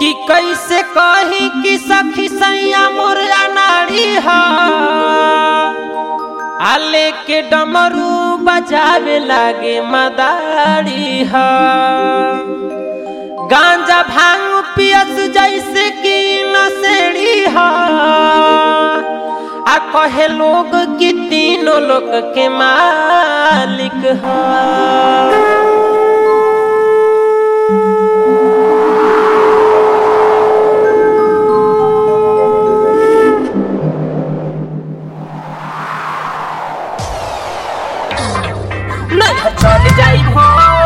कि कैसे कही कि सखी सैया मोरा नारी ह आले के डमरू बजावे लागे मदारी ह गांजा भांग पियस जैसे कि नसेड़ी ह आ कहे लोग कि तीनों लोग के मालिक ह नहीं चल जाई हो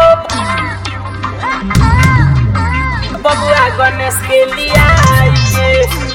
बबुआ गणेश के लिए आइए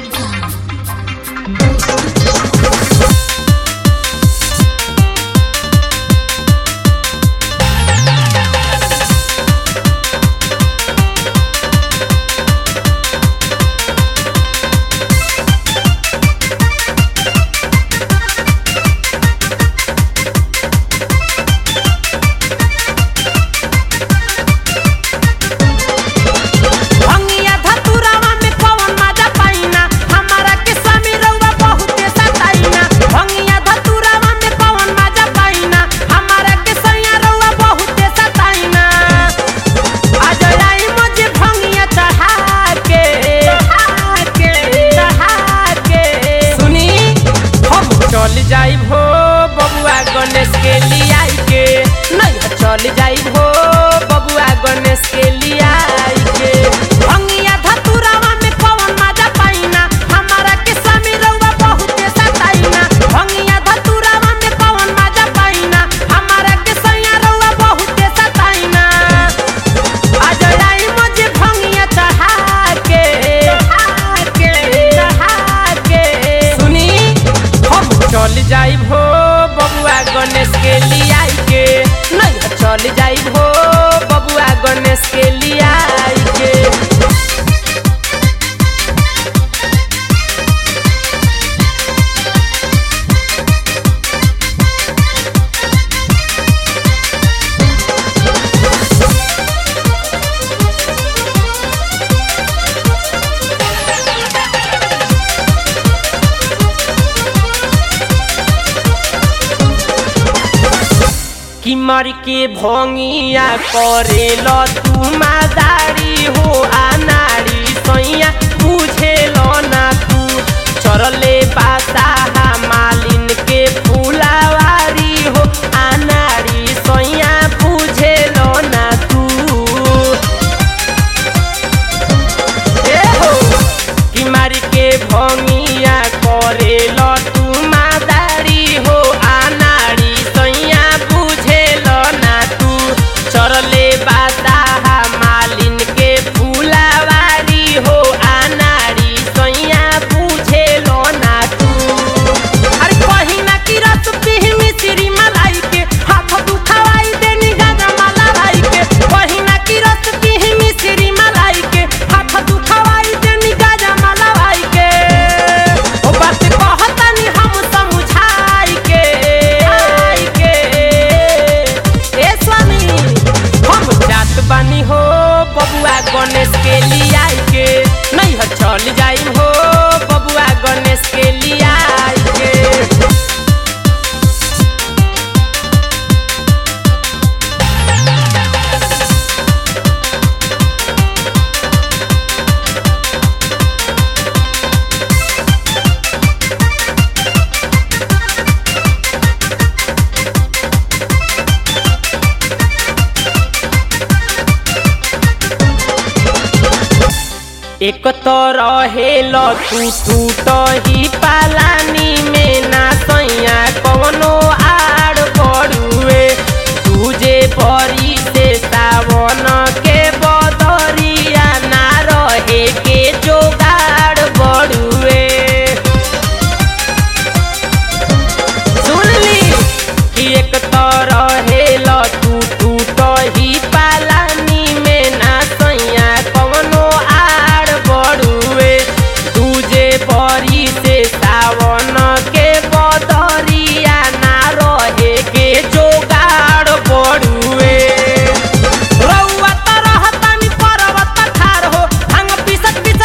भंगिया धतुरावा में कौन मजा पाइना हमारा के स्वामी रउआ बहुते सताइना भंगिया धतुरावा में कौन मजा पाइना हमारा के सैया रउआ बहुते सताइना आज आई मुझे भंगिया चढ़ा के चढ़ा के चढ़ा के सुनी हम चल जाई हो बबुआ गणेश के लिए आई के नहीं चल जाई हो बबुआ गणेश के लिए आई के भंगिया धतुरावा में कौन मजा पाइना हमारा के स्वामी रउआ बहुते सताइना भंगिया धतुरावा में कौन मजा पाइना हमारा के सैया रउआ बहुते सताइना आज आई मुझे भंगिया चढ़ा के चढ़ा के चढ़ा के सुनी हम चल जाई हो बबुआ गणेश के लिए आई के नहीं चल जाई हो बबुआ गणेश के लिए आई के कि मर के भोंगिया करे लो तू मादारी हो आनारी सैया बुझे लो ना तू चरले बासाहा मालिन के फूलावारी हो आनारी सैया बुझे लो ना तू ए हो कि मार के भोंगिया करे लो तू मादारी हो आनारी सैया बुझे लो ना तू चरले बासाहा मालिन के फूलावारी हो आनारी सैया बुझे लो ना तू अरे पहिना की रस पिही मिश्री मलाई के हाथ दुखावाई देनी गाजा माला भाई के पहिना की रस पिही मिश्री मलाई के हाथ दुखावाई देनी गाजा माला भाई के ओ बात कहतानी हम समझाई के आई के ए स्वामी हम जात बानी हो बबुआ गणेश के लिए आई के नहीं हो चल जाई हो बबुआ गणेश के लिए आई के एक तो रहेल तू टूट ही पालानी में ना सैया कवनो आड़ पड़ुए तुझे परी से सावन के बदरिया ना रहे के जोगाड़ बड़ुए सुनली कि एक तो रहेल तू टूट ही पालानी में ना सैया कवनो आड़ बड़ुए तुझे परी से सावन के बदरिया ना रहे के जोगाड़ बड़ुए रउआ त रहतानी पर्वत ठार हो भांग पिसत पिसत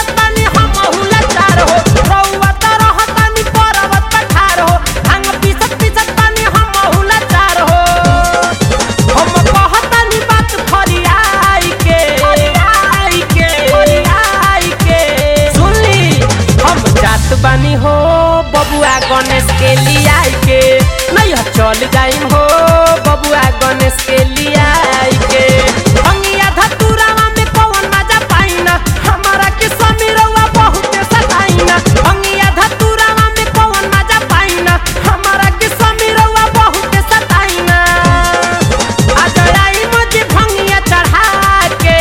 चल जाई हो बबुआ गणेश के लियाई के भंगिया धतुरावा में कौन मजा पाइना हमारा के समीरवा बहुत सताइना भंगिया धतुरावा में कौन मजा पाइना हमारा के समीरवा बहुत सताइना अजड़ाई मुझे भंगिया चढ़ा के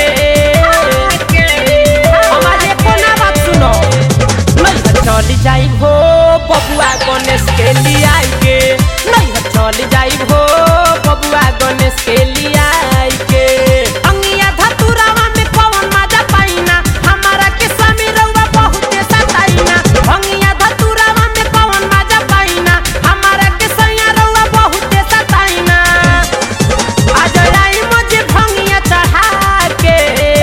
हमारे कोना बात सुनो नहीं चल जाई हो बबुआ गणेश के लियाई के नहीं चल जाई हो बबुआ गणेश के लियाई के अंगिया धतुरावा में कौन मजा पाइना हमारा के समीरवा बहुत सताइना अंगिया धतुरावा में कौन मजा पाइना हमारा के सैयारवा बहुत सताइना अजड़ाई मुझे भंगिया चढ़ा के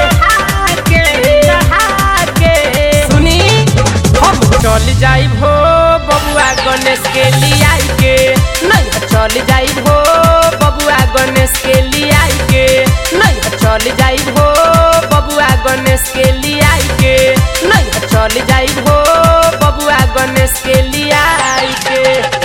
चढ़ा के सुनी हम चल जाई हो बबुआ गणेश के लियाई के नहीं चल जाई हो बबुआ गणेश के लियाई के नहीं चल जाई हो बबुआ गणेश के लियाई के नहीं चल जाई हो बबुआ गणेश के लियाई के